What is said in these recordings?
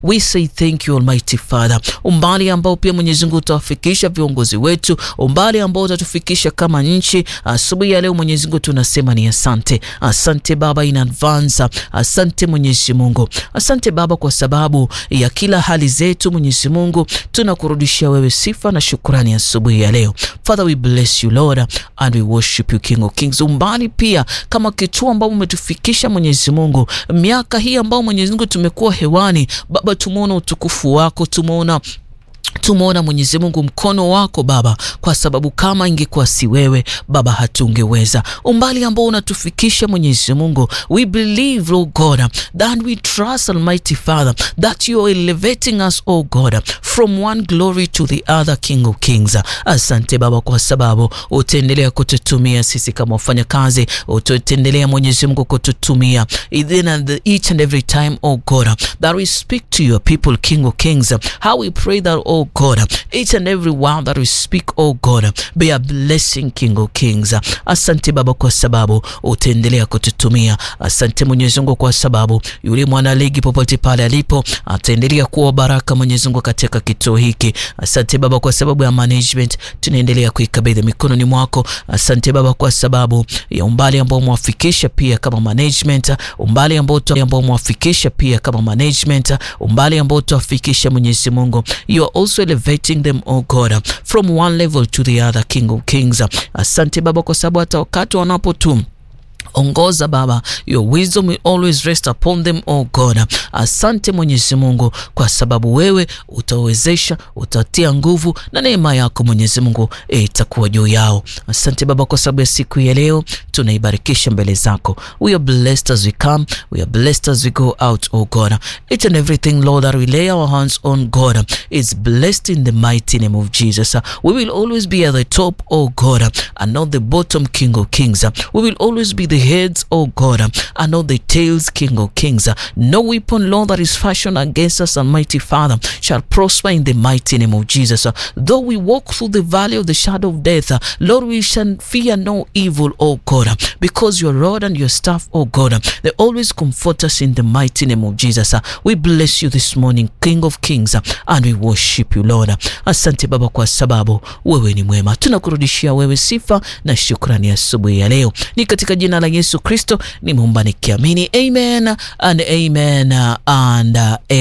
We say thank you Almighty Father, umbali ambao pia Mwenyezi Mungu utawafikisha viongozi wetu, umbali ambao utatufikisha kama nchi. Asubuhi ya leo Mwenyezi Mungu tunasema ni asante, asante Baba in advance, asante Mwenyezi Mungu, asante Baba kwa sababu ya kila hali zetu. Mwenyezi Mungu tunakurudishia wewe sifa na shukrani asubuhi ya leo. Father we bless you Lord and we worship you King of Kings. Umbali pia kama kituo ambao umetufikisha Mwenyezi Mungu, miaka hii ambao Mwenyezi Mungu tumekuwa hewani Baba, tumeona utukufu wako, tumeona tumeona Mwenyezi Mungu mkono wako Baba, kwa sababu kama ingekuwa si wewe Baba hatungeweza. Umbali ambao unatufikisha Mwenyezi Mungu, we believe Lord God that we trust Almighty Father that you are elevating us oh God from one glory to the other King of Kings. Asante Baba kwa sababu utaendelea kututumia sisi kama wafanyakazi, utaendelea Mwenyezi Mungu kututumia even at each and every time oh God that we speak to your people King of Kings. How we pray that oh God, each and every word that we speak, oh God, be a blessing, King of Kings. Asante Baba kwa sababu utaendelea kututumia. Asante Mwenyezi Mungu kwa sababu yule mwana ligi popote pale alipo ataendelea kuwa baraka Mwenyezi Mungu katika kituo hiki. Asante Baba kwa sababu ya management, tunaendelea kuikabidhi mikononi mwako. Asante Baba kwa sababu ya umbali ambao umewafikisha pia kama management, umbali ambao ambao umewafikisha pia kama management, umbali ambao tuwafikisha Mwenyezi Mungu. You are also elevating them oh God from one level to the other King of Kings. Asante Baba kwa sababu hata wakati wanapotum ongoza Baba, your wisdom will always rest upon them oh God. Asante Mwenyezi Mungu kwa sababu wewe utawezesha, utatia nguvu na neema yako Mwenyezi Mungu itakuwa juu yao. Asante Baba kwa sababu ya siku ya leo tunaibarikisha mbele zako. We are blessed as we come, we are blessed as we go out oh God. Each and everything Lord that we lay our hands on God is blessed in the mighty name of Jesus. We will always be at the top oh God and not the bottom King of Kings. We will always be the heads, oh God, and not the tails, King of Kings. No weapon, Lord, that is fashioned against us, Almighty Father, shall prosper in the mighty name of Jesus. Though we walk through the valley of the shadow of death, Lord, we shall fear no evil, oh God, because your rod and your staff, oh God, they always comfort us in the mighty name of Jesus. We bless you this morning, King of Kings, and we worship you, Lord. Asante Baba kwa sababu wewe ni mwema. Tunakurudishia wewe sifa na shukrani asubuhi ya leo. Ni katika jina la Yesu Kristo nimeomba nikiamini, amen and amen and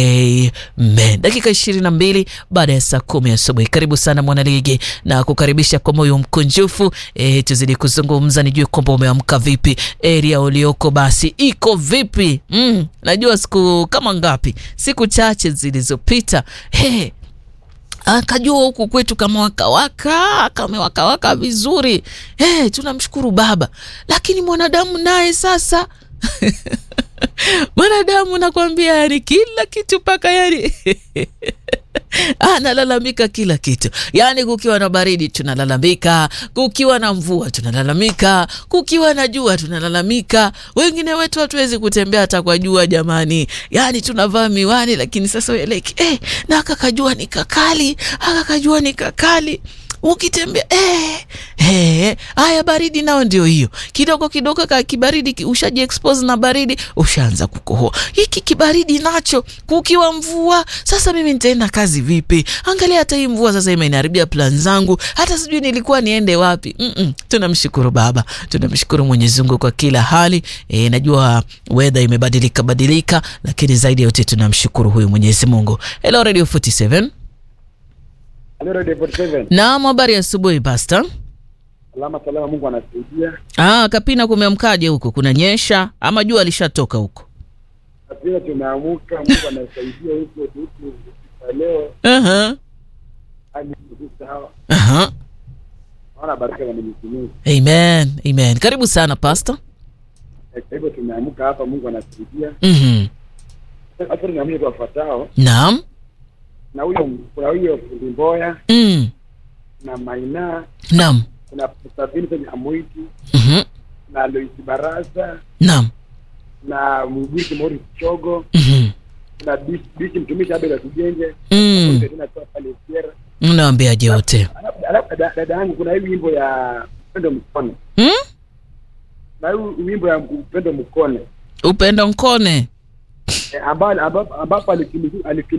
amen. Dakika ishirini na mbili baada ya saa kumi asubuhi. Karibu sana mwanaligi na kukaribisha kwa moyo mkunjufu. E, tuzidi kuzungumza, nijue kwamba umeamka vipi, area ulioko basi iko vipi? Mm, najua siku kama ngapi, siku chache zilizopita hey, akajua huku kwetu kama wakawaka kamewakawaka vizuri. Hey, tunamshukuru Baba, lakini mwanadamu naye sasa mwanadamu nakwambia, yani kila kitu mpaka yani analalamika kila kitu, yaani kukiwa na baridi tunalalamika, kukiwa na mvua tunalalamika, kukiwa na jua tunalalamika. Wengine wetu hatuwezi kutembea hata kwa jua jamani, yaani tunavaa miwani, lakini sasa weleki eh, na akakajua ni kakali, akakajua ni kakali ukitembea eh, eh, haya baridi nao ndio hiyo kidogo kidogo, ka kibaridi ushaji expose na baridi, ushaanza kukohoa. Hiki kibaridi nacho kukiwa mvua. Sasa mimi nitaenda kazi vipi? Angalia hata hii mvua sasa imeniharibia plan zangu, hata sijui nilikuwa niende wapi. mm -mm. Tunamshukuru Baba, tunamshukuru Mwenyezi Mungu kwa kila hali. E, najua weather imebadilika badilika, lakini zaidi ya yote tunamshukuru huyu Mwenyezi Mungu. Hello Radio 47 Naam, habari ya asubuhi Pasta. Salama salama, Mungu anasaidia. Ah, Kapina kumeamkaje huko? Kuna nyesha ama jua lishatoka huko? Kapina tumeamuka, Mungu anasaidia huko huko leo. Aha. Hadi sawa. Aha. Naona baraka za Mwenyezi Mungu. Amen. Amen. Karibu sana Pasta. Kwa hivyo tumeamuka hapa, Mungu anasaidia. Mhm. Sasa tunaamini kwa fatao Naam. na huyo kuna huyo fundi Mboya Mm. na Maina, Naam. kuna Sabini kwenye Amwiti Mhm. na Lois Baraza Naam. na Mhubiri Morris Chogo Mhm. na Bishi Bishi mtumishi Abel Atujenge Mm. tena kwa pale Sierra. Unawaambiaje wote? Alafu- alafu dada dada yangu kuna hii wimbo ya Upendo Mkone Mm? na hii wimbo ya Upendo Mkone Upendo Nkone. eh, ambapo ambapo ambapo alikimbilia